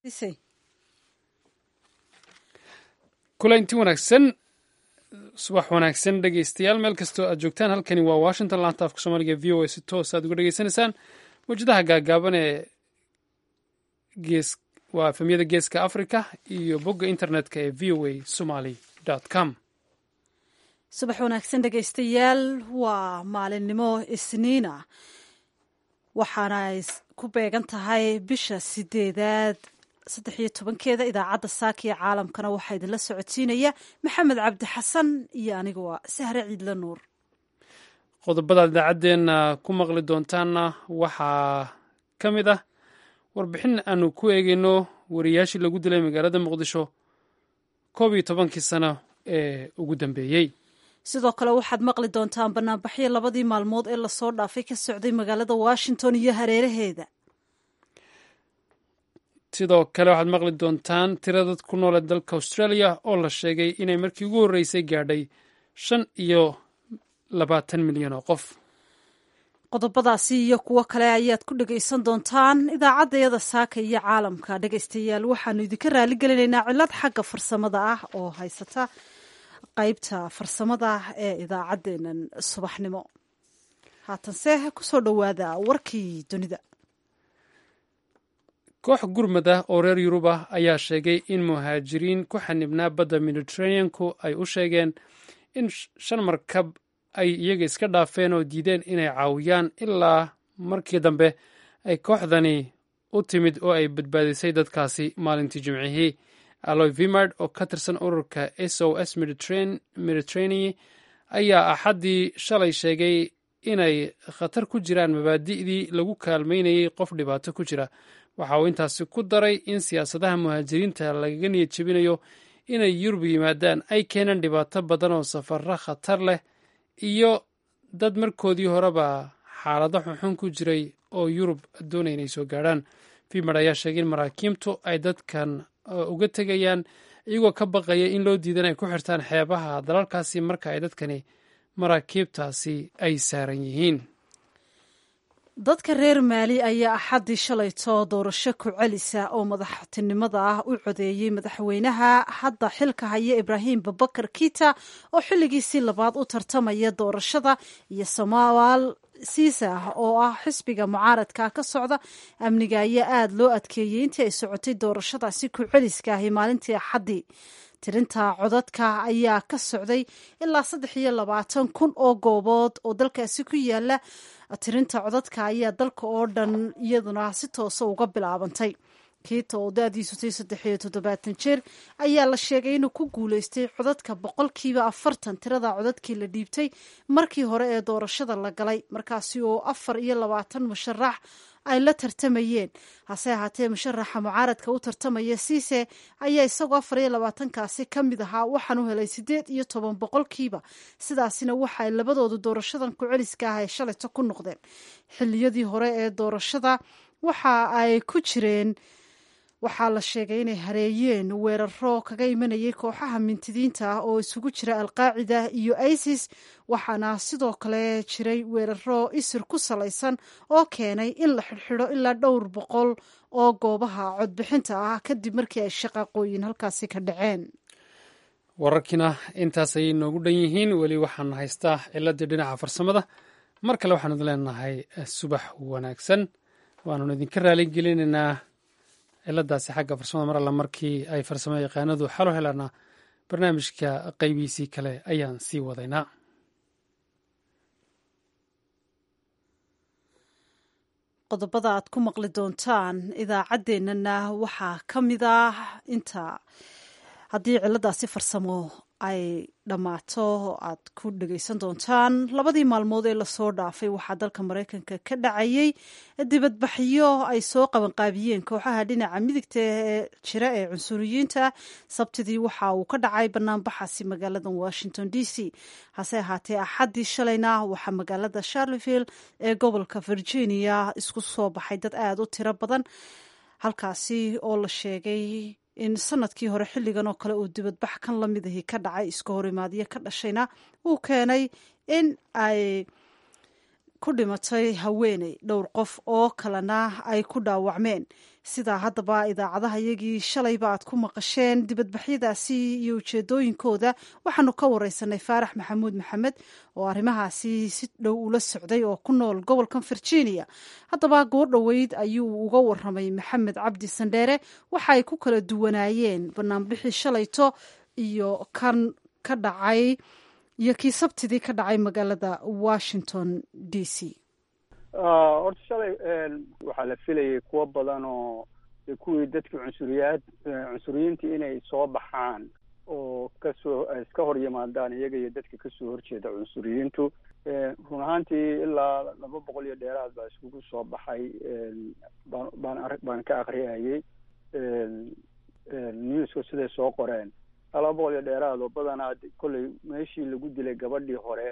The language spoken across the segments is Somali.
kulanti wanaagsan subax wanaagsan dhegeystayaal meel kastoo aad joogtaan halkani waa washington laanta afka soomaaliga v o a si toos aad uga dhegeysanaysaan mawjadaha gaagaaban ee gees waa efemyada geeska africa iyo bogga internetka ee v o a somaly com subax wanaagsan dhegaystayaal waa maalinimo isniina waxaana ay ku beegan tahay bisha sideedaad saddex iyo tobankeeda idaacadda saaka iyo caalamkana waxaa idinla socodsiinaya maxamed cabdi xasan iyo aniga waa sahre ciidla nuur qodobadaad idaacaddeenna ku maqli doontaanna waxaa ka mid ah warbixin aanu ku eegeyno wariyaashii lagu dilay magaalada muqdisho koob iyo tobankii sano ee ugu dambeeyey sidoo kale waxaad maqli doontaan banaanbaxyo labadii maalmood ee lasoo dhaafay ka socday magaalada washington iyo hareeraheeda sidoo kale waxaad maqli doontaan tira dad ku noole dalka australia oo la sheegay inay markii ugu horreysay gaadhay shan iyo labaatan milyan oo qof qodobadaasi iyo kuwo kale ayaad ku dhegaysan doontaan idaacaddayada saaka iyo caalamka dhegaystayaal waxaanu idinka raali gelinaynaa cillad xagga farsamada ah oo haysata qaybta farsamada ee idaacaddeenan subaxnimo haatanse kusoo dhowaada warkii dunida koox gurmad ah oo reer yurub ah ayaa sheegay in muhaajiriin ku xanibnaa badda mediteraneanku ay u sheegeen in shan markab ay iyaga iska dhaafeen oo diideen inay caawiyaan ilaa markii dambe ay kooxdani u timid oo ay badbaadisay dadkaasi maalintii jimcihii aloy vimard oo ka tirsan ururka s o s mediterranea ayaa axaddii shalay sheegay inay khatar ku jiraan mabaadi'dii lagu kaalmaynayay qof dhibaato ku jira waxa uu intaasi ku daray in siyaasadaha muhaajiriinta lagaga niyad jebinayo inay yurub yimaadaan ay keenaan dhibaato badan oo safaro khatar leh iyo dad markoodii horeba xaalado xunxun ku jiray oo yurub doonaya inay soo gaadhaan vimard ayaa sheegay in maraakiibtu ay dadkan uga tegayaan iyagoo ka baqaya in loo diidan ay ku xirtaan xeebaha dalalkaasi marka ay dadkani maraakiibtaasi ay saaran yihiin dadka reer maali ayaa axaddii shalayto doorasho ku celisa oo madaxtinimada ah u codeeyey madaxweynaha hadda xilka haya ibraahim babakar kita oo xilligiisii labaad u tartamaya doorashada iyo samawaal siisa oo ah xisbiga mucaaradka ka socda amniga ayaa aada loo adkeeyey intii ay socotay doorashadaasi ku celiska ahi maalintii axaddii tirinta codadka ayaa ka socday ilaa saddex iyo labaatan kun oo goobood oo dalkaasi ku yaala tirinta codadka ayaa dalka oo dhan iyaduna si toosa uga bilaabantay kiita oo da-diisu tay saddex iyo toddobaatan jeer ayaa la sheegay inuu ku guuleystay codadka boqolkiiba afartan tirada codadkii la dhiibtay markii hore ee doorashada la galay markaasi oo afar iyo labaatan musharax ay la tartamayeen hase ahaatee musharaxa mucaaradka u tartamaya siise ayaa isagoo afar iyo labaatankaasi ka mid ahaa waxaan u helay siddeed iyo toban boqolkiiba sidaasina waxa ay labadoodu doorashadan ku celiska ah ay shalayto ku noqdeen xilliyadii hore ee doorashada waxa ay ku jireen waxaa la sheegay inay hareeyeen weeraro kaga imanayay kooxaha mintidiinta ah oo isugu jira alqaacida iyo isis waxaana sidoo kale jiray weeraro isir ku salaysan oo keenay in la xidhxidho ilaa dhowr boqol oo goobaha codbixinta ah kadib markii ay shaqaaqooyin halkaasi ka dhaceen wararkiina intaas ayay noogu dhan yihiin weli waxaan haystaa ciladii dhinaca farsamada mar kale waxaan idin leenahay subax wanaagsan waanun idinka raaligelinaynaa ciladaasi xagga farsamada mar alla markii ay farsamo yaqaanadu xalo helaana barnaamijka qaybiisii kale ayaan sii wadaynaa qodobada aad ku maqli doontaan idaacaddeenana waxaa ka mid ah inta haddii ciladaasi farsamo ay dhammaato aad ku dhegaysan doontaan labadii maalmood ee lasoo dhaafay waxaa dalka maraykanka ka dhacayay dibadbaxyo ay soo qabanqaabiyeen kooxaha dhinaca midigta ee jira ee cunsuriyiinta sabtidii waxa uu ka dhacay banaanbaxaasi magaalada washington d c hase ahaatee axaddii shalayna waxaa magaalada charleville ee gobolka virginia isku soo baxay dad aada u tiro badan halkaasi oo la sheegay in sanadkii hore xilligan oo kale uu dibadbax kan la mid ahi ka dhacay iska horimaadyo ka dhashayna uu keenay in ay ku dhimatay haweeney dhowr qof oo kalena ay ku dhaawacmeen sidaa haddaba idaacadaha iyagii shalayba aad ku maqasheen dibadbaxyadaasi iyo ujeedooyinkooda waxaanu ka wareysanay faarax maxamuud maxamed oo arrimahaasi si dhow ula socday oo ku nool gobolkan virginia haddaba goor dhoweyd ayuu uga waramay maxamed cabdi sandheere waxa ay ku kala duwanaayeen banaanbixii shalayto iyo kan ka dhacay iyo kii sabtidii ka dhacay magaalada washington d c horta shalay waxaa la filayay kuwo badan oo kuwii dadkii cunsuriyaad cunsuriyiintii inay soo baxaan oo kasoo iska hor yimaadaan iyaga iyo dadka kasoo horjeeda cunsuriyiintu run ahaantii ilaa laba boqol iyo dheeraad baa iskugu soo baxay baan baan baan ka akriyayay newska siday soo qoreen laba boqol iyo dheeraad oo badanaa kolley meeshii lagu dilay gabadhii hore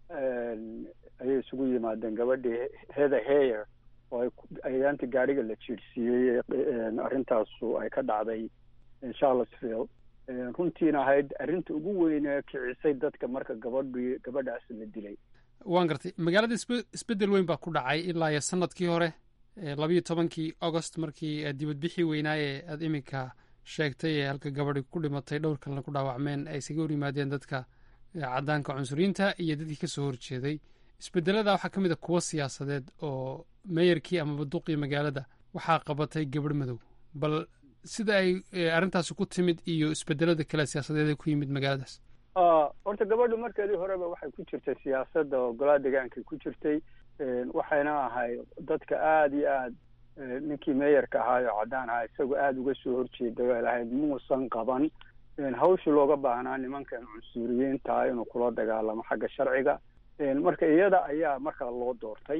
ayay isugu yimaadeen gabadhii heather hayer oo ayaanti gaadhiga la jiirsiiyey arrintaasu ay ka dhacday charlottesville runtiina ahayd arrinta ugu weynee kicisay dadka marka gabadhii gabadhaas la dilay waan gartay magaalada isbe isbeddel weyn baa ku dhacay ilaa iyo sanadkii hore labayo tobankii augost markii dibadbixii weynaaye aada iminka sheegtay ee halka gabadhi ku dhimatay dhowr kalena ku dhaawacmeen ay isaga hor yimaadeen dadka caddaanka cunsuriyiinta iyo dadkii kasoo horjeeday isbedelada waxaa ka mid a kuwo siyaasadeed oo meeyarkii amaba duqii magaalada waxaa qabatay gabadh madow bal sida ay arrintaasi ku timid iyo isbedelada kale siyaasadeed ee ku yimid magaaladaas horta gabadhu markeedii horeba waxay ku jirtay siyaasadda oo golaa degaankay ku jirtay waxayna ahay dadka aada iyo aad ninkii meeyarka ahaay oo caddaan ahaa isagoo aada uga soo horjeeday ay lahayd muusan qaban hawshii looga baahnaa nimankan cunsuriyiinta inuu kula dagaalamo xagga sharciga marka iyada ayaa markaa loo doortay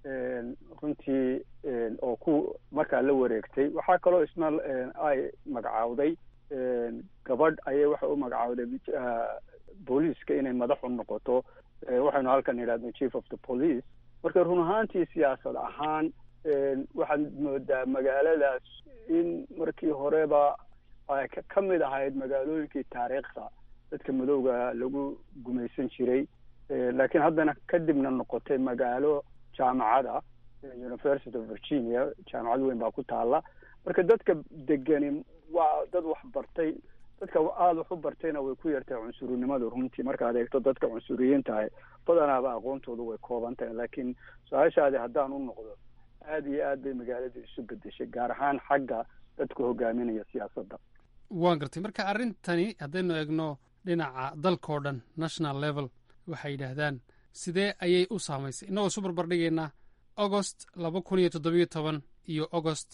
runtii oo ku markaa la wareegtay waxaa kaloo isna ay magacaawday gabadh ayay waxay u magacaawday booliiska inay madax u noqoto waxaynu halkan idhahdo chief of the police marka run ahaantii siyaasad ahaan waxaad moodaa magaaladaas in markii horeba ay ka mid ahayd magaalooyinkii taariikhda dadka madowga lagu gumaysan jiray laakiin haddana kadibna noqotay magaalo jaamacada university of virginia jaamacad weyn baa ku taala marka dadka degani waa dad wax bartay dadka aada wax u bartayna way ku yartahay cunsurinimada runtii markaad eegto dadka cunsuriyiintahay badanaaba aqoontoodu way kooban tahay laakiin su-aashaadi haddaan u noqdo aada iyo aad bay magaalada isu bedeshay gaar ahaan xagga dadka hogaaminaya siyaasadda waan gartay marka arrintani haddaynu eegno dhinaca dalkao dhan national level waxay yidhaahdaan sidee ayay u saamaysay innagoo isu barbardhigaynaa augost laba kun iyo toddobiyo toban iyo augost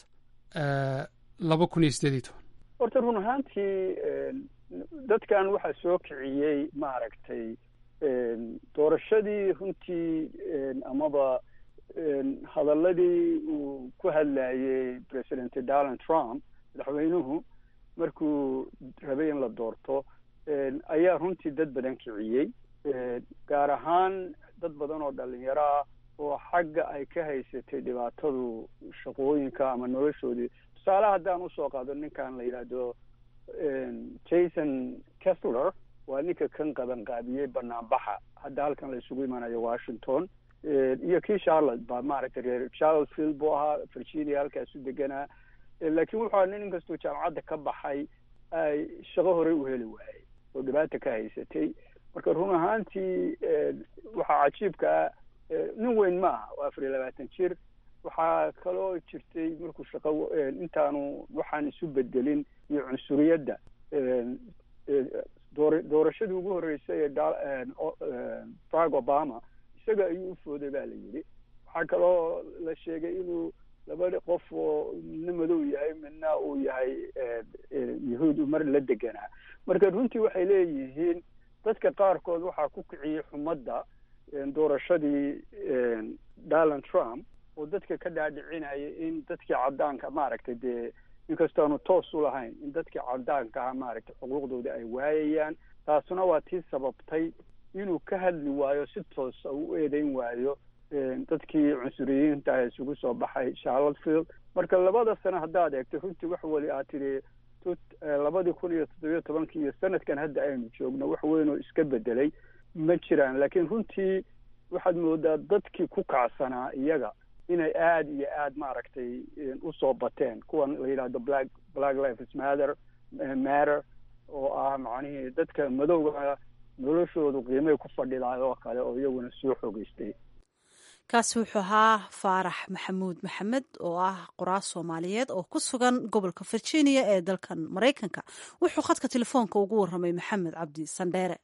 laba kun iyo sideed iyo toban horta run ahaantii dadkan waxaa soo kiciyey maaragtay doorashadii runtii amaba hadaladii uu ku hadlayey president donald trump madaxweynuhu markuu rabay in la doorto ayaa runtii dad badan kiciyey gaar ahaan dad badan oo dhalinyaro ah oo xagga ay ka haysatay dhibaatadu shaqooyinka ama noloshoodii tusaale haddaan usoo qaado ninkan la yidhaahdo jason kessler waa ninka kan qaban qaabiyey banaanbaxa hadda halkan la isugu imanayo washington iyo kii charlotte baa maaragtay reer charlottesville buu ahaa virginia halkaasu deganaa laakiin wuxuu aha nin inkastoo jaamacadda ka baxay ay shaqo horey u heli waayey oo dhibaata ka haysatay marka run ahaantii waxaa cajiibka ah nin weyn ma aha waa afar iyo labaatan jir waxaa kaloo jirtay markuu shaqo intaanu waxaan isu bedelin iyo cunsuriyadda door doorashadii ugu horreysay ee barack obama isaga ayuu u fooday baa la yidhi waxaa kaloo la sheegay inuu labada qof oo midna madow yahay midna uu yahay yahuud mar la deganaa marka runtii waxay leeyihiin dadka qaarkood waxaa ku kiciyey xumadda doorashadii donald trump oo dadka ka dhaadhicinaya in dadkii caddaanka maaragtay dee inkastoonu toos u lahayn in dadkii caddaanka ah maaragtay xuquuqdooda ay waayayaan taasuna waa tii sababtay inuu ka hadli waayo si toosa uu u eedeyn waayo dadkii cunsuriyiinta ah isugu soo baxay charlottesville marka labada sano haddaad eegto runtii wax weli aad tidhi labadii kun iyo toddobiyo tobankii iyo sanadkan hadda aynu joogno wax weyn oo iska bedelay ma jiraan laakiin runtii waxaad moodaa dadkii ku kacsanaa iyaga inay aada iyo aada maaragtay usoo bateen kuwan la yidhahdo black black lives matter matter oo ah macnihii dadka madowga noloshoodu qiimay ku fadhidaay oo kale oo iyaguna soo xogeystay kaasi wuxuu ahaa faarax maxamuud maxamed oo ah qoraas soomaaliyeed oo ku sugan gobolka virginia ee dalkan maraykanka wuxuu khadka telefoonka ugu warramay maxamed cabdi sandheere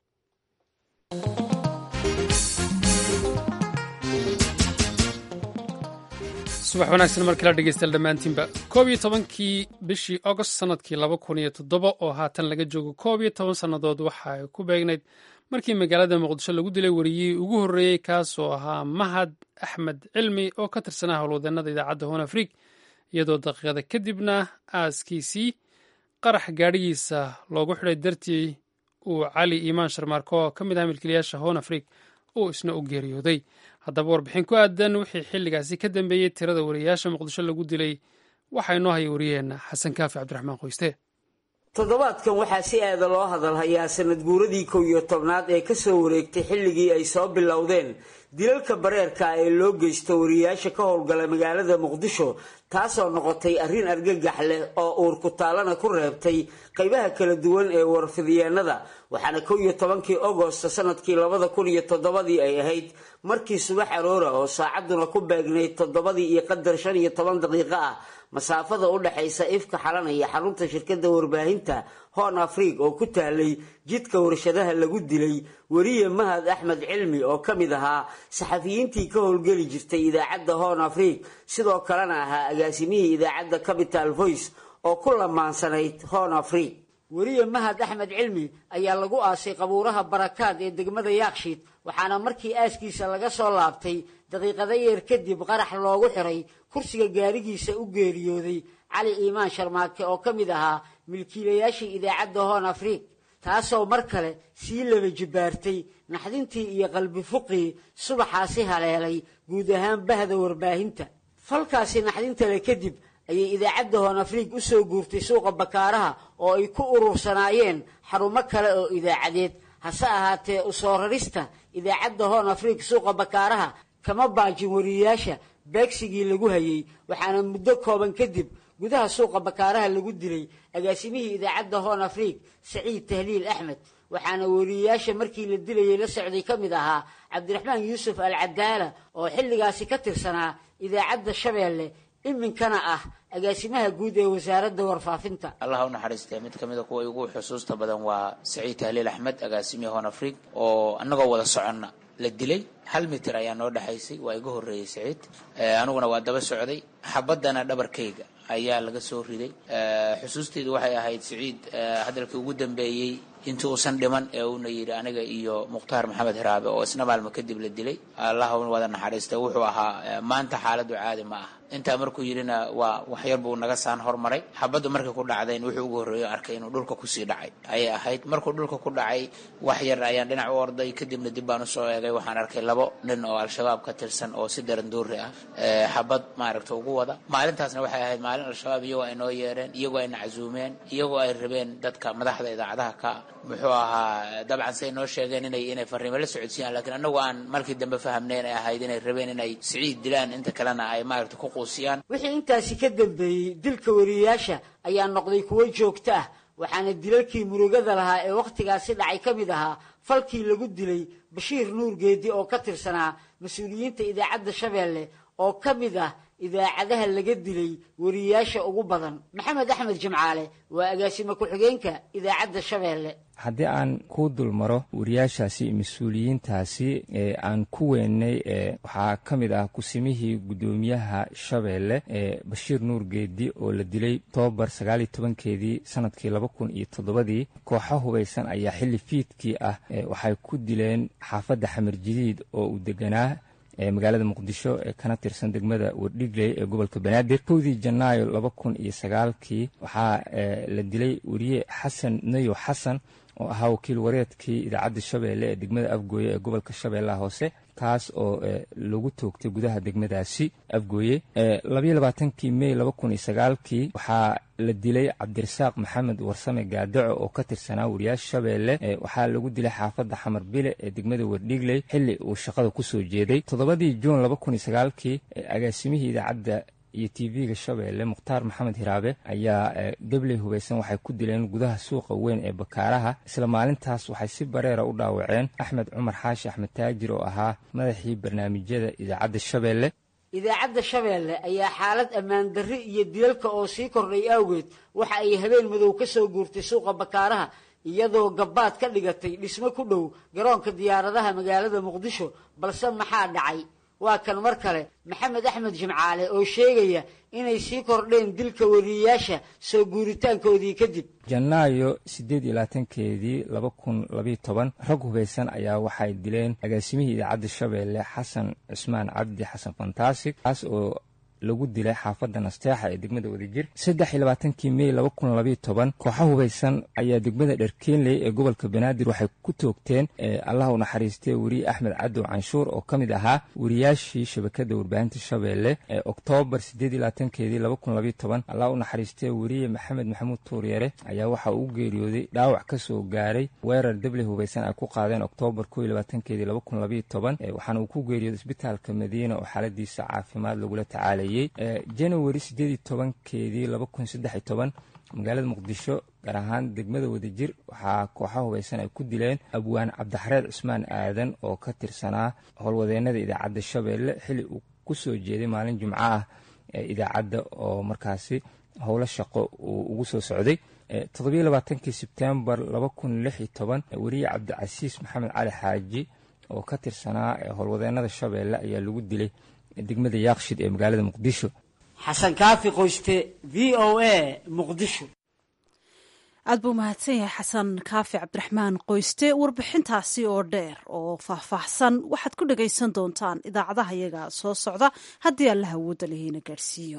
subax wanaagsan mar kala dhegeystayaal dhammaantiinba koob iyo tobankii bishii agost sanadkii laba kun iyo toddoba oo haatan laga joogo koob iyo toban sannadood waxa ay ku beegnayd markii magaalada muqdisho lagu dilay wariyihii ugu horreeyey kaasoo ahaa mahad axmed cilmi oo ka tirsanaa howlwadeenada idaacadda hoon afrig iyadoo daqiiqada kadibna aaskiisii qarax gaadhigiisa loogu xidhay dartii uu cali iimaan sharmaarko oo ka mid ah milkiilayaasha hoon afrig uu isna u geeriyooday haddaba warbixin ku aadan wixii xilligaasi ka dambeeyey tirada wariyayaasha muqdisho lagu dilay waxaa inoo haya wariyaheenna xasan kaafi cabdiraxmaan qoyste toddobaadkan waxaa si aada loo hadalhayaa sanad guuradii kow iyo tobnaad ee kasoo wareegtay xilligii ay soo bilowdeen dilalka bareerka ee loo geysto wariyayaasha ka howlgala magaalada muqdisho taasoo noqotay arrin argagax leh oo uur kutaalana ku reebtay qaybaha kala duwan ee warfidyeennada waxaana kow iyo tobankii agosto sanadkii labada kun iyo toddobadii ay ahayd markii subax aroora oo saacadduna ku beegnayd toddobadii iyo qadar shan iyo toban daqiiqo ah masaafada u dhexaysa ifka xalanaya xarunta shirkadda warbaahinta hoon afriig oo ku taalay jidka warshadaha lagu dilay weriye mahad axmed cilmi oo ka mid ahaa saxafiyiintii ka howlgeli jirtay idaacadda hoon afriig sidoo kalena ahaa agaasimihii idaacadda capital voice oo ku lamaansanayd hoon afriig weriye mahad axmed cilmi ayaa lagu aasay qabuuraha barakaad ee degmada yaakshiid waxaana markii aaskiisa laga soo laabtay daqiiqada yeer kadib qarax loogu xiray kursiga gaarigiisa u geeriyooday cali iimaan sharmaake oo ka mid ahaa milkiilayaashii idaacadda hoon afriig taasoo mar kale sii laba jibaartay naxdintii iyo qalbi fuqii subaxaasi haleelay guud ahaan bahda warbaahinta falkaasi naxdintale kadib ayay idaacadda hoon afriig u soo guurtay suuqa bakaaraha oo ay ku urursanaayeen xarumo kale oo idaacadeed hase ahaatee u soo rarista idaacadda hoon afriig suuqa bakaaraha kama baajin wariyayaasha beegsigii lagu hayay waxaana muddo kooban kadib gudaha suuqa bakaaraha lagu dilay agaasimihii idaacadda hoon afriig saciid tahliil axmed waxaana wariyayaasha markii la dilayay la socday ka mid ahaa cabdiraxmaan yuusuf al cadaala oo xilligaasi ka tirsanaa idaacadda shabeelle iminkana ah agaasimaha guud ee wasaaradda warfaafinta allah u naxariistee mid ka mida kuwa ugu xusuusta badan waa saciid tahliil axmed agaasimihii hoon afriig oo annagoo wada soconna la dilay hal mitir ayaa noo dhexaysay waa iga horreeyey saciid aniguna waa daba socday xabaddana dhabarkayga ayaa laga soo riday xusuusteydu waxay ahayd saciid hadalkii ugu dambeeyey intii uusan dhiman ee uuna yidhi aniga iyo mukhtaar maxamed hiraabe oo isna maalmo kadib la dilay allah wada naxariista wuxuu ahaa maanta xaaladdu caadi ma ah intaa markuu yidhina waa waxyar buu naga saan hormaray xabaddu markay ku dhacdayn wuxuu ugu horreeyo arkay inuu dhulka kusii dhacay ayay ahayd markuu dhulka ku dhacay wax yar ayaan dhinac u orday kadibna dib baan usoo eegay waxaan arkay labo nin oo al-shabaab ka tirsan oo si daranduuri ah xabad maaragta ugu wada maalintaasna waxay ahayd maalin al-shabaab iyagoo ay noo yeereen iyagoo ayna casuumeen iyagoo ay rabeen dadka madaxda idaacadaha ka muxuu ahaa dabcan say noo sheegeen inay inay fariimo la socodsiiyaan lakiin annagu aan markii dambe fahamnayn ay ahayd inay rabeen inay siciid dilaan inta kalena ay maaragta ku quusiyaan wixii intaasi ka dambeeyey dilka wariyayaasha ayaa noqday kuwo joogto ah waxaana dilalkii murugada lahaa ee wakhtigaasi dhacay ka mid ahaa falkii lagu dilay bashiir nuur geedi oo ka tirsanaa mas-uuliyiinta idaacadda shabeelle oo ka mid ah idaacadaha laga dilay wariyayaasha ugu badan maxamed axmed jimcaale waa agaasimo ku-xigeenka idaacadda shabeelle haddii aan ku dulmaro wariyaashaasi mas-uuliyiintaasi ee aan ku weynay ee waxaa ka mid ah kusimihii guddoomiyaha shabeelle ee bashiir nuur geedi oo la dilay toobar sagaaliyo tobankeedii sanadkii laba kun iyo toddobadii kooxo hubaysan ayaa xilli fiidkii ah waxay ku dileen xaafadda xamar jadiid oo uu deganaa magaalada muqdisho ee kana tirsan degmada wardhigley ee gobolka banaadir kowdii janaayo laba kun iyo sagaalkii waxaa la dilay weriye xasan nayo xasan oo ahaa wakiil wareedkii idaacadda shabeelle ee degmada afgooye ee gobolka shabeellaha hoose kaas oo lagu toogtay gudaha degmadaasi afgooye labayo labaatankii mey laba kun iyo sagaalkii waxaa la dilay cabdirasaaq maxamed warsame gaadaco oo ka tirsanaa wariyaasha shabeelle waxaa lagu dilay xaafadda xamar bile ee degmada wardhigley xilli uu shaqada kusoo jeeday toddobadii juun laba kun iyo sagaalkii agaasimihii idaacadda iyo tv-ga shabeelle mukhtaar maxamed hiraabe ayaa gebley hubaysan waxay ku dileen gudaha suuqa weyn ee bakaaraha isla maalintaas waxay si bareera u dhaawaceen axmed cumar xaashi axmed taajir oo ahaa madaxii barnaamijyada idaacadda shabeelle idaacadda shabeelle ayaa xaalad ammaan darri iyo dilalka oo sii kordhay awgeed waxa ay habeen madow ka soo guurtay suuqa bakaaraha iyadoo gabbaad ka dhigatay dhismo ku dhow garoonka diyaaradaha magaalada muqdisho balse maxaa dhacay waa kan mar kale maxamed axmed jimcaale oo sheegaya inay sii kordheen dilka wariyayaasha soo guuritaankoodii kadib janaayo siddeed iyo labaatankeedii laba kun labayo toban rag hubaysan ayaa waxay dileen agaasimihii idaacadda shabeelle xasan cusmaan cabdi xasan fantaasig kaas oo lagu dilay xaafadda nasteexa ee degmada wadajir saddex iyo labaatankii mey laba kun labayo toban kooxa hubaysan ayaa degmada dharkeenley ee gobolka banaadir waxay ku toogteen allah u naxariistay weriye axmed cadow canshuur oo ka mid ahaa wariyaashii shabakadda warbaahinta shabeelle ee oktoobar siddeed iyo labaatankeedii laba kun labayo toban allah u naxariistay weriye maxamed maxamuud tuuryare ayaa waxa uu geeriyooday dhaawac ka soo gaaray weerar deble hubaysan ay ku qaadeen oktoobar ko iyo labaatankeedii laba kun labayo toban waxaana uu ku geeriyooday isbitaalka madiina oo xaaladiisa caafimaad lagula tacaalay january siddeed iyo tobankeedii laba kun saddex iyo toban magaalada muqdisho gaar ahaan degmada wadajir waxaa kooxa hubaysan ay ku dileen abwaan cabdixareed cusmaan aadan oo ka tirsanaa howlwadeennada idaacadda shabeelle xilli uu ku soo jeeday maalin jimco ah ee idaacadda oo markaasi howlo shaqo uu ugu soo socday toddobiyo labaatankii sebtembar laba kun lix iyo toban weriye cabdicasiis maxamed cali xaaji oo ka tirsanaa howlwadeennada shabeelle ayaa lagu dilay degmada yaaqshid ee magaalada muqdisho xasan kaafi qoyste v o a muqdisho aad buu mahadsan yahay xasan kaafi cabdiraxmaan qoyste warbixintaasi oo dheer oo faahfaahsan waxaad ku dhagaysan doontaan idaacadaha yaga soo socda haddii allaha awoodda lihiina gaadhsiiyo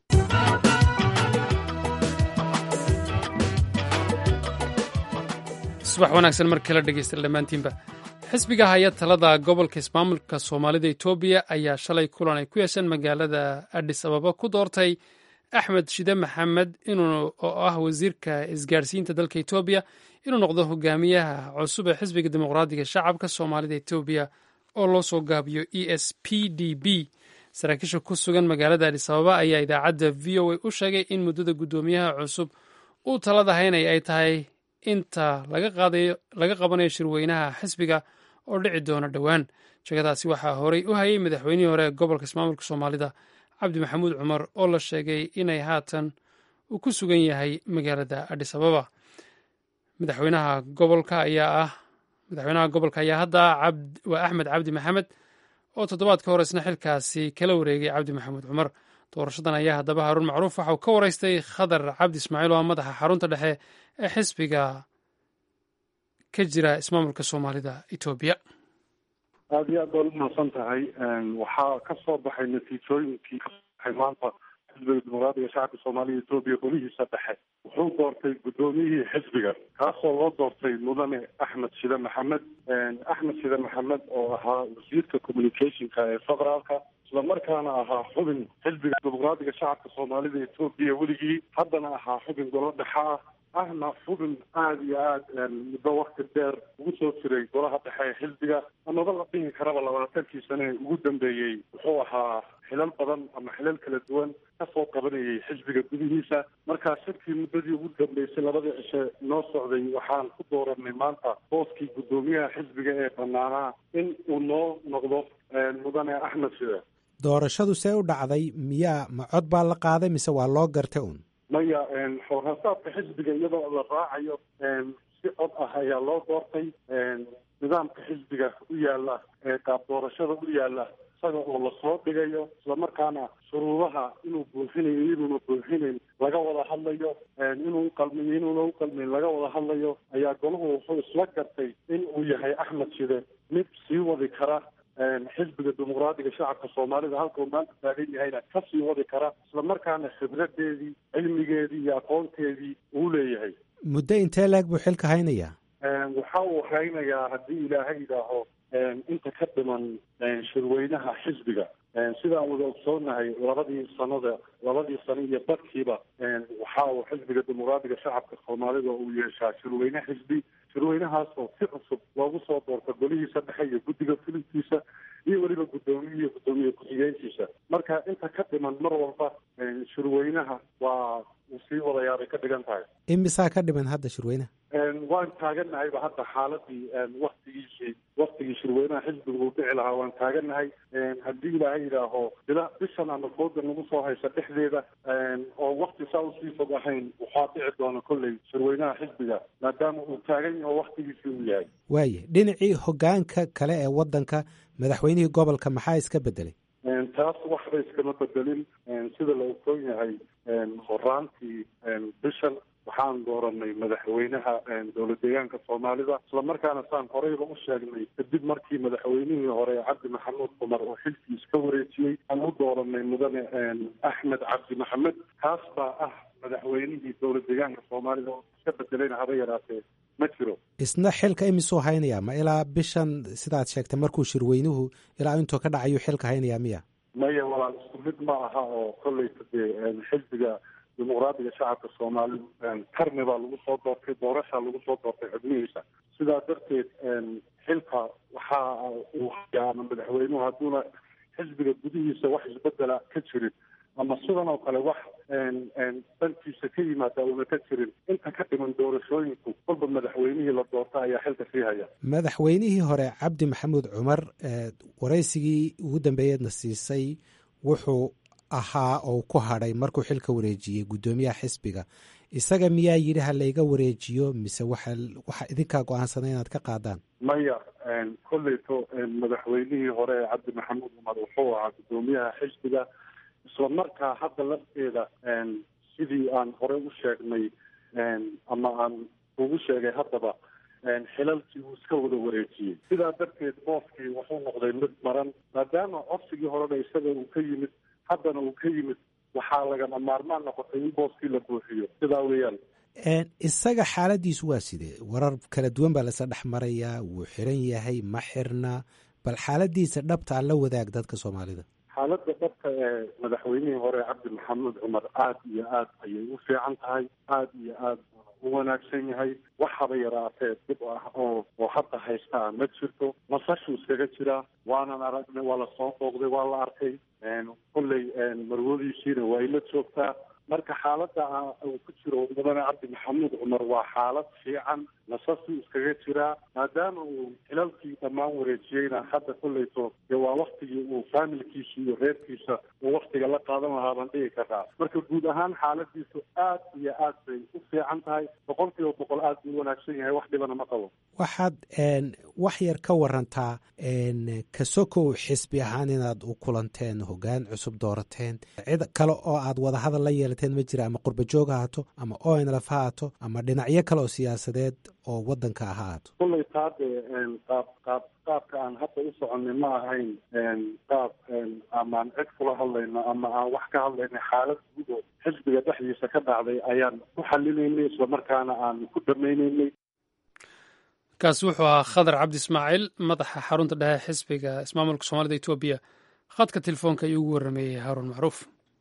subax wanaagsan mar kala dhegeysta dhammaantiinba xisbiga haya talada gobolka ismaamulka soomaalida etoobiya ayaa shalay kulan ay ku yeesheen magaalada adis ababa ku doortay axmed shide maxamed oo ah wasiirka isgaadhsiinta dalka etoobiya inuu noqdo hogaamiyaha cusub ee xisbiga dimuqraadiga shacabka soomaalida etoobiya oo loo soo gaabiyo e s p d b saraakiisha ku sugan magaalada adis ababa ayaa idaacadda v o a u sheegay in muddada guddoomiyaha cusub uu talada haynaya ay tahay inta laga qabanayo shirweynaha xisbiga oo dhici doona dhowaan sheegadaasi waxaa horey u hayay madaxweynihii hore ee gobolka ismaamulka soomaalida cabdi maxamuud cumar oo la sheegay inay haatan uu ku sugan yahay magaalada adhis ababa madaxweynaha gobolka ayaa ah madaxweynaha gobolka ayaa hadda waa axmed cabdi maxamed oo toddobaadka hore isna xilkaasi kala wareegay cabdi maxamuud cumar doorashadan ayaa haddaba haruun macruuf waxa uu ka waraystay khadar cabdi ismaaciil oo ah madaxa xarunta dhexe ee xisbiga ka jira ismaamulka soomaalida etoobiya aada iyo aad baad umahadsan tahay waxaa ka soo baxay natiijooyinkii ka soo baxay maanta xisbiga dimuqraadiga shacabka soomaaliya etoobiya golihiisa dhexe wuxuu doortay guddoomiyihii xisbiga kaasoo loo doortay mudane axmed shide maxamed axmed shide maxamed oo ahaa wasiirka communicationka ee federaalka islamarkaana ahaa xubin xisbiga dimuqraadiga shacabka soomaalida etoobiya weligii haddana ahaa xubin golo dhexe ah ahna xubin aada iyo aada muddo wakti dheer ugu soo jiray golaha dhexe ee xisbiga amaba la dhihi karaba labaatankii sane ee ugu dambeeyey wuxuu ahaa xilal badan ama xilal kala duwan kasoo qabanayay xisbiga gudihiisa markaa shirkii muddadii ugu dambeysay labadii cishe noo socday waxaan ku dooranay maanta booskii guddoomiyaha xisbiga ee banaanaa in uu noo noqdo mudane axmed shide doorashadu see u dhacday miyaa ma cod baa la qaaday mise waa loo gartay un maya xoogasaabka xisbiga iyadoo la raacayo si cod ah ayaa loo doortay nidaamka xisbiga u yaala ee qaab doorashada u yaala isaga oo lasoo dhigayo islamarkaana shuruudaha inuu buuxinayo inuuna buuxinayn laga wada hadlayo inuu uqalmiyo inuuna uqalmayn laga wada hadlayo ayaa golahu wuxuu isla gartay in uu yahay axmed shide mid sii wadi kara xisbiga dimuqraadiga shacabka soomaalida halka uu maanta taagan yahayna ka sii wadi kara islamarkaana khibradeedii cilmigeedii iyo aqoonteedii uu leeyahay muddo intee leeg buu xilka haynayaa waxa uu haynayaa haddii ilaahay yidhaaho inta ka dhiman shirweynaha xisbiga sidaan wada ogsoonahay labadii sanada labadii sano iyo badkiiba waxa uu xisbiga dimuqraadiga shacabka soomaalida uu yeeshaa shirweyne xisbi shirweynahaasoo si cusub loogu soo doorta golihiisa dhexe iyo guddiga filinkiisa iyo weliba guddoomiye iyo guddoomiye ku-xigeenkiisa marka inta ka dhiman mar walba shirweynaha waa uu sii wadayaabay ka dhigan tahay imisaa ka dhiman hadda shirweynaha waan taaganahayba hadda xaaladii waktigiisii waktigii shirweynaha xisbiga uu dhici lahaa waan taaganahay haddii ilaahay yidhaaho bila bishan ama fooda nagu soo haysa dhexdeeda oo wakti saa usii fog ahayn waxaa dhici doona kolley shirweynaha xisbiga maadaama uu taagan yaho waktigiisii uu yahay waaye dhinacii hogaanka kale ee waddanka madaxweynihii gobolka maxaa iska bedelay taas waxba iskama bedelin sida la ogsoon yahay horaantii bishan waxaan dooranay madaxweynaha dowlad deegaanka soomaalida islamarkaana saan horeyba u sheegnay kadib markii madaxweynihii hore cabdi maxamuud cumar oo xilkii iska wareejiyey aan u dooranay mudane axmed cabdi maxamed kaas baa ah madaxweynihii dowlad deegaanka soomaalida oo iska bedelayna haba yaraatee ma jiro isna xilka imisuu haynayaa ma ilaa bishan sidaad sheegtay markuu shirweynuhu ilaa intuu ka dhacayuu xilka haynayaa miya maya walaal isku mid ma aha oo kolleyta dee xisbiga dimuqraadiga shacabka soomaalidu tarmi baa lagu soo doortay doorashaa lagu soo doortay xubnihiisa sidaa darteed xilka waxa uu hayaa ama madaxweynuhu hadduuna xisbiga gudihiisa wax isbedela ka jirin ama sidan oo kale wax dantiisa ka yimaada uuna ka jirin inta ka dhiman doorashooyinku kolba madaxweynihii la doorta ayaa xilka sii haya madaxweynihii hore cabdi maxamuud cumar waraysigii ugu dambeeyeedna siisay wuxuu ahaa oo ku hadhay markuu xilka wareejiyey guddoomiyaha xisbiga isaga miyaa yidhi ha layga wareejiyo mise waxa waxa idinkaa go-aansaday inaad ka qaadaan maya kolleyto madaxweynihii hore cabdi maxamuud cumar wuxuu ahaa guddoomiyaha xisbiga isla markaa hadda lafteeda sidii aan hore u sheegnay ama aan ugu sheegay haddaba xilalkii uu iska wada wareejiyey sidaa darteed booskii wuxuu noqday mid maran maadaama codsigii horena isaga uu ka yimid haddana uu ka yimid waxaa lagama maarmaan noqotay in booskii la buuxiyo sidaa weeyaan isaga xaaladiisu waa sidee warar kala duwan baa lasa dhex marayaa wuu xiran yahay ma xirna bal xaaladiisa dhabtaa la wadaag dadka soomaalida xaaladda dhabka ee madaxweynihii hore cabdi maxamuud cumar aada iyo aad ayay u fiican tahay aada iyo aad u wanaagsan yahay waxaba yaraatee dib ah oo oo hadda haystaa ma jirto nasashuu iskaga jiraa waanan aragnay waa lasoo booqday waa la arkay kolley marwadiisiina waa ila joogtaa marka xaaladda uu ku jiro mudane cabdi maxamuud cumar waa xaalad fiican nasasuu iskaga jiraa maadaama uu xilalkii dhammaan wareejiyeyna hadda kolleyto dee waa waktigii uu faamilkiisa iyo reerkiisa uu waktiga la qaadan lahaa baan dhigi karaa marka guud ahaan xaaladiisu aad iyo aad bay u fiican tahay boqol kiiba boqol aad buu u wanaagsan yahay wax dhibana ma qabo waxaad wax yar ka warantaa kasokow xisbi ahaan inaad u kulanteen hoggaan cusub doorateen cid kale oo aad wadahadal la yeelateen ma jira ama qurba joog ha haato ama onlf ha haato ama dhinacyo kale oo siyaasadeed oo wadanka ah ha haato kullay taade qaab qaab qaabka aan hadda u soconay ma ahayn qaab amaan cid kula hadlayno ama aan wax ka hadlaynay xaalad guud oo xisbiga dhexdiisa ka dhacday ayaan ku xalinaynay islamarkaana aan ku dhamaynaynay kaasi wuxuu ahaa khadar cabdi ismaaciil madaxa xarunta dhexe xisbiga ismaamulka soomaalida etoobiya khadka telefoonka ayuu ugu warrameeyey haaruun macruuf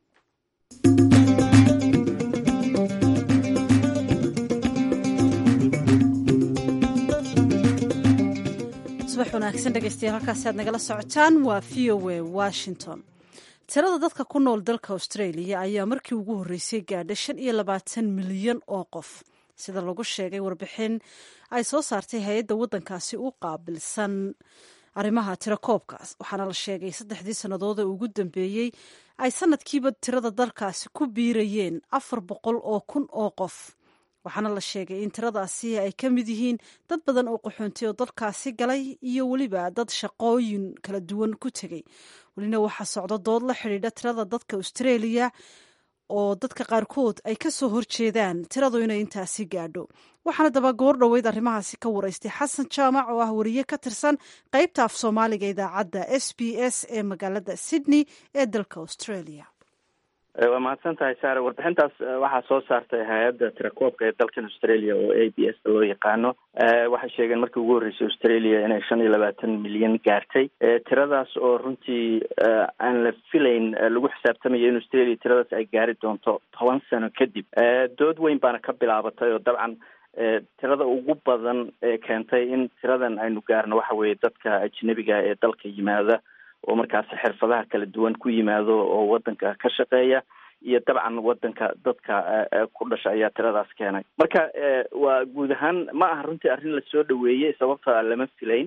subax wanaagsan dhegeystayaal halkaasi aad nagala socotaan waa v o a washington tirada dadka ku nool dalka australia ayaa markii ugu horreysay gaadha shan iyo labaatan milyan oo qof sida lagu sheegay warbixin ay soo saartay hay-adda waddankaasi u qaabilsan arrimaha tirakoobkaas waxaana la sheegay saddexdii sannadood ee ugu dambeeyey ay sanadkiiba tirada dalkaasi ku biirayeen afar boqol oo kun oo qof waxaana la sheegay in tiradaasi ay ka mid yihiin dad badan oo qaxoontay oo dalkaasi galay iyo weliba dad shaqooyin kala duwan ku tegey welina waxaa socdo dood la xidhiidha tirada dadka australia oo dadka qaarkood ay ka soo horjeedaan tiradu inay intaasi gaadho waxaana daba goor dhoweyd arrimahaasi ka waraystay xasan jaamac oo ah wariye ka tirsan qaybta af soomaaliga idaacadda s b s ee magaalada sydney ee dalka australia waa mahadsan tahay saare warbixintaas waxaa soo saartay hay-adda tirakoobka ee dalkan australia oo a b s loo yaqaano waxay sheegeen markii ugu horreysay australia inay shan iyo labaatan milyan gaartay tiradaas oo runtii aan la filayn lagu xisaabtamayo in australia tiradaas ay gaari doonto toban sano kadib dood weyn baana ka bilaabatay oo dabcan tirada ugu badan ee keentay in tiradan aynu gaarno waxa weeye dadka ajnabiga ee dalka yimaada oo markaasi xirfadaha kala duwan ku yimaado oo wadanka ka shaqeeya iyo dabcan wadanka dadka ku dhasha ayaa tiradaas keenay marka waa guud ahaan ma aha runtii arrin lasoo dhaweeyey sababta lama filayn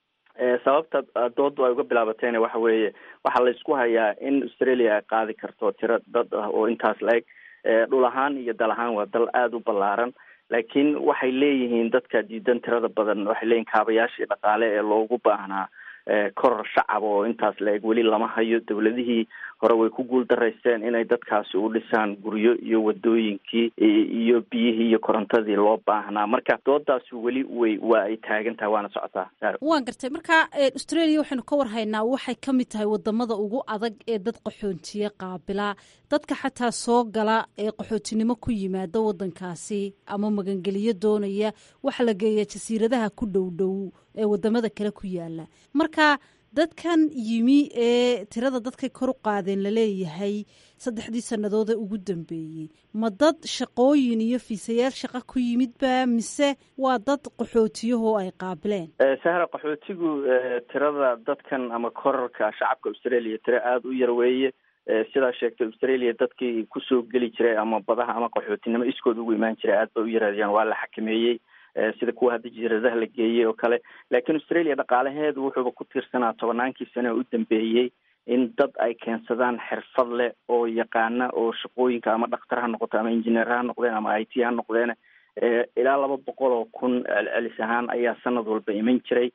sababta doodu ay uga bilaabatayna waxa weeye waxaa laysku hayaa in australia ay qaadi karto tiro dad ah oo intaas la-eg dhul ahaan iyo dal ahaan waa dal aada u ballaaran laakiin waxay leeyihiin dadka diidan tirada badan waxay leeyihin kaabayaashii dhaqaale ee loogu baahnaa koror shacab oo intaas la-eg weli lama hayo dowladihii hore way ku guul daraysteen inay dadkaasi u dhisaan guryo iyo wadooyinkii iyo biyihii iyo korontadii loo baahnaa marka doodaasi weli way waa ay taagan tahay waana socotaa waan gartay marka australia waxaynu ka warhaynaa waxay ka mid tahay wadamada ugu adag ee dad qaxoontiye qaabila dadka xataa soo gala ee qaxootinimo ku yimaada wadankaasi ama magangeliyo doonaya waxa la geeyaa jasiiradaha ku dhow dhow ee wadamada kale ku yaala marka dadkan yimi ee tirada dadkay kor u qaadeen laleeyahay saddexdii sannadood ee ugu dambeeyey ma dad shaqooyin iyo fiisayaal shaqa ku yimidba mise waa dad qaxootiyahoo ay qaabileen sahra qaxootigu tirada dadkan ama korarka shacabka australia tiro aada u yar weeye sidaa sheegtay australia dadkii kusoo geli jiray ama badaha ama qaxootinimo iskood ugu imaan jiray aad ba u yaraadiyaan waa la xakameeyey sida kuwa hadda jasiiradaha la geeyey oo kale laakiin australia dhaqaalaheedu wuxuuba ku tiirsanaa tobannaankii sane u dambeeyey in dad ay keensadaan xirfad leh oo yaqaana oo shaqooyinka ama dhakhtar ha noqoto ama injineer ha noqdeen ama i t ha noqdeen ilaa laba boqol oo kun celcelis ahaan ayaa sanad walba iman jiray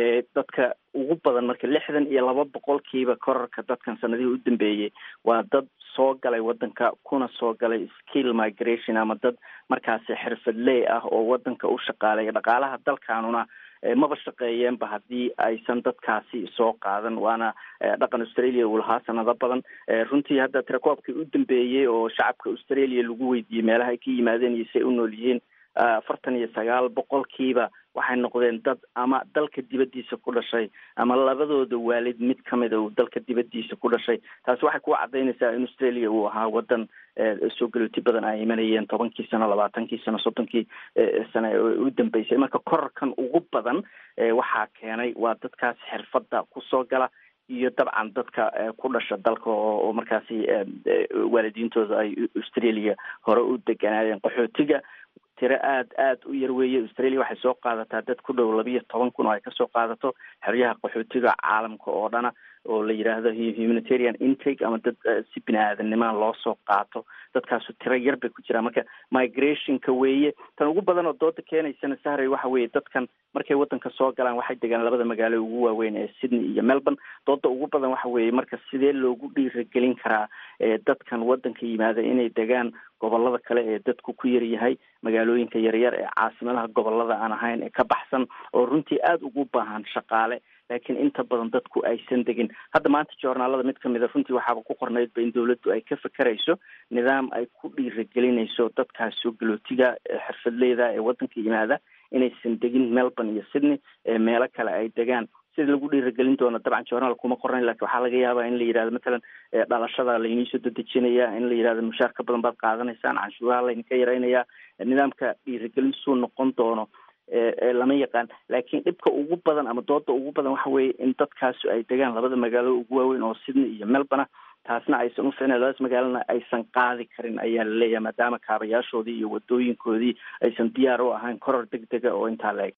dadka ugu badan marka lixdan iyo laba boqolkiiba korarka dadkan sanadihii u dambeeyey waa dad soo galay wadanka kuna soo galay skill migration ama dad markaasi xirfadley ah oo wadanka u shaqaalaya dhaqaalaha dalkanuna maba shaqeeyeenba haddii aysan dadkaasi soo qaadan waana dhaqan australia uu lahaa sanado badan runtii hadda tirakoobkii u dambeeyey oo shacabka australia lagu weydiiyey meelaha ay ka yimaadeen iyo si ay u nool yihiin afartan iyo sagaal boqolkiiba waxay noqdeen dad ama dalka dibaddiisa ku dhashay ama labadooda waalid mid kamida uu dalka dibaddiisa ku dhashay taasi waxay ku cadaynaysaa in australia uu ahaa wadan soo galooti badan ay imanayeen tobankii sano labaatankii sano soddonkii sano u dambeysay marka korarkan ugu badan waxaa keenay waa dadkaas xirfadda kusoo gala iyo dabcan dadka ku dhasha dalka oo markaasi waalidiintooda ay australia hore u deganaayeen qaxootiga tiro aada aada u yar weeye australia waxay soo qaadataa dad ku dhow labiyo toban kun oo ay kasoo qaadato xeryaha qaxootiga caalamka oo dhana oo la yidhaahdo humanitarian intake ama dad si bini aadamnima loo soo qaato dadkaasu tiro yar bay ku jiraan marka migrationka weeye tan ugu badan oo dooda keenaysana sahray waxa weeye dadkan markay wadanka soo galaan waxay degaan labada magaalo ugu waaweyn ee sydney iyo melbourne dooda ugu badan waxa weeye marka sidee loogu dhiiragelin karaa dadkan wadanka yimaada inay degaan gobolada kale ee dadku ku yar yahay magaalooyinka yaryar ee caasimadaha gobolada aan ahayn ee ka baxsan oo runtii aada ugu baahan shaqaale laakiin inta badan dadku aysan degin hadda maanta joornaalada mid kamid a runtii waxaaba ku qornaydba in dawladdu ay ka fekerayso nidaam ay ku dhiiragelinayso dadkaas soo galootiga xirfadleyda ee wadanka yimaada inaysan degin melbourne iyo sydney meelo kale ay degaan sida lagu dhiiragelin doono dabcan journaal kuma qornayn lakin waxaa laga yaabaa in la yidhahdo matalan dhalashada layniisoo dadejinaya in la yidhahdo mushaar ka badan baad qaadanaysaan canshuuraha laydinka yaraynaya nidaamka dhiiragelin suu noqon doono lama yaqaan laakiin dhibka ugu badan ama dooda ugu badan waxa weeye in dadkaasu ay degaan labada magaalo ugu waaweyn oo sydney iyo melbourne taasna aysan u ficnayn labadaas magaalana aysan qaadi karin ayaa la leeyahay maadaama kaabayaashoodii iyo wadooyinkoodii aysan diyaar u ahayn koror deg dega oo intaa la eg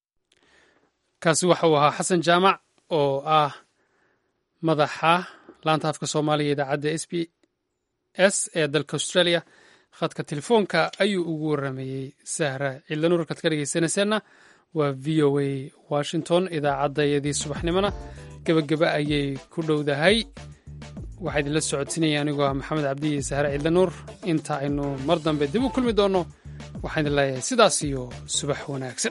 kaasi waxa uu ahaa xasan jaamac oo ah madaxa laanta afka soomaaliya idaacadda s b s ee dalka australia khadka telefoonka ayuu ugu waramayey sahra ciidlanuur halkaad ka dhegeysanayseena waa v o a washington idaacaddayadii subaxnimona gebageba ayay ku dhowdahay waxaa idinla socodsiinaya anigoo ah maxamed cabdi iyo sahre ciidlanuur inta aynu mar dambe dib u kulmi doonno waxaan idin leeyahay sidaas iyo subax wanaagsan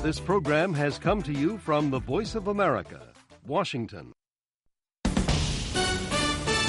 This program has come to you from the Voice of America, Washington.